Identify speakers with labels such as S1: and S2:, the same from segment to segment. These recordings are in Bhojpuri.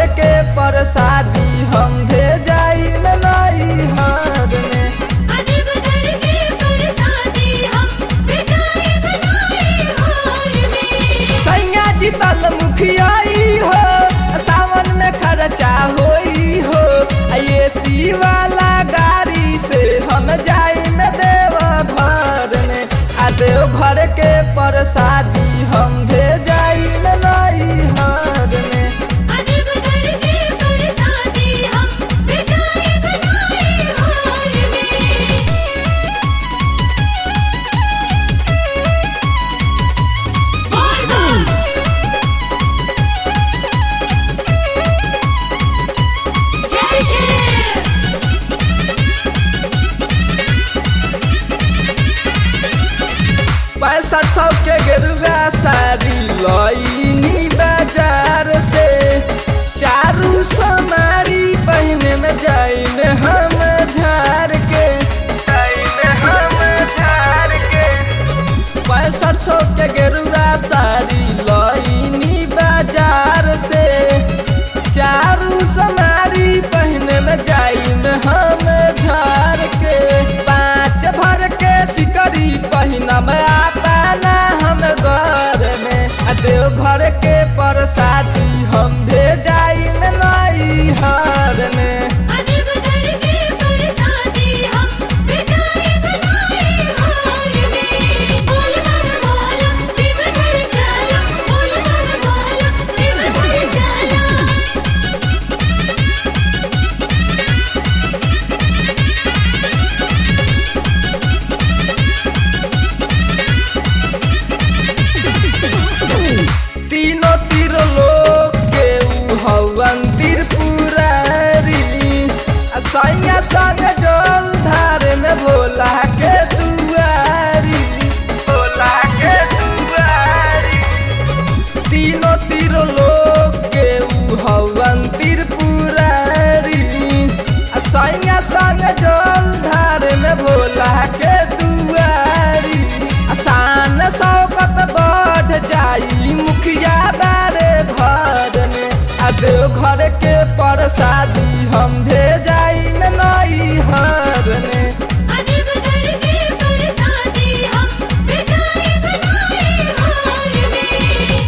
S1: घर के प्रसादी हम भेजाई में नई हार में
S2: अदेव घर के प्रसादी हम भेजाए बनाए हार में
S1: सैया जी तल मुखियाई हो सावन में खर्चा होई हो ये सी वाला गाड़ी से हम जाई में देव घर में आ देव घर के प्रसादी हम भेजाई में नई हार में
S2: अदेव घर के प्रसादी हम भेजाए बनाए हार में बोल बोल जय श्री
S1: पैंसठ सौ के गेरुआ साड़ी लईनी बाजार से चारू समारी पहने में जाई में हम झार के जाई में हम झार के पैंसठ सौ के गेरुआ साड़ी लईनी बाजार से चारू समारी पहने में जाई में हम झार के पाँच भर के सिकरी पहिना में आता ना हम घर में आ देव घर के प्रसादी हम भेजाई में नई हार में
S2: अदेव घर के प्रसादी हम भेजाए बनाए हार में बोल बोल बोल देव घर चला बोल बोल बोल देव घर चला
S1: तीनों तीर लोग के ऊ हवन त्रिपुरारी आ सैया संग जल धार में भोला के दुआरी भोला के दुआरी तीनों तीर लोग के ऊ हवन त्रिपुरारी आ सैया संग जल धार में भोला के दुआरी आसान शौकत बढ़ जाई मुखिया बारे भर में आ देव घर के प्रसादी हम भेजाई में नई हार में
S2: अदेव घर के प्रसादी हम भेजाए बनाए हार में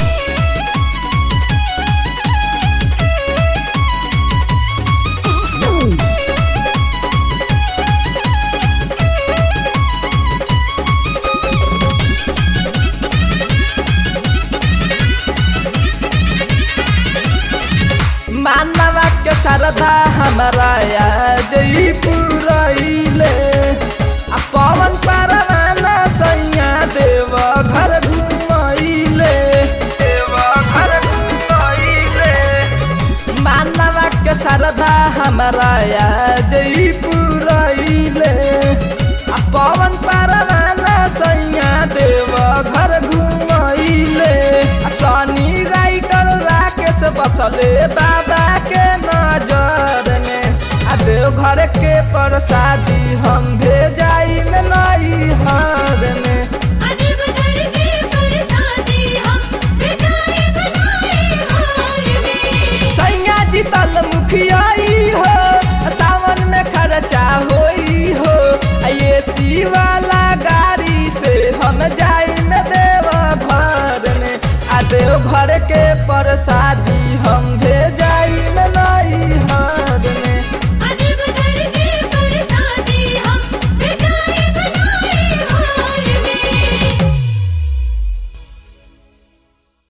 S1: मानवा के श्रद्धा हमारा जई पुरैले आ पवन परवाना सैया देव घर घुमैले देव घर घुमैले मानवा के श्रद्धा हमारा जई पुरैले आ पवन परवाना सैया देव घर घुमैले आ शनि राइटर राकेश बसले बाबा के नजर में आ देव घर के प्रसादी हम भेजाई में नई हार में
S2: अदेव घर के प्रसादी हम भेजाए बनाए हार में
S1: सैया जी तल मुखियाई हो सावन में खर्चा होई हो आ ये सी वाला गाड़ी से हम जाई में देव घर में आ देव घर के प्रसादी हम भेजाई में नई हार में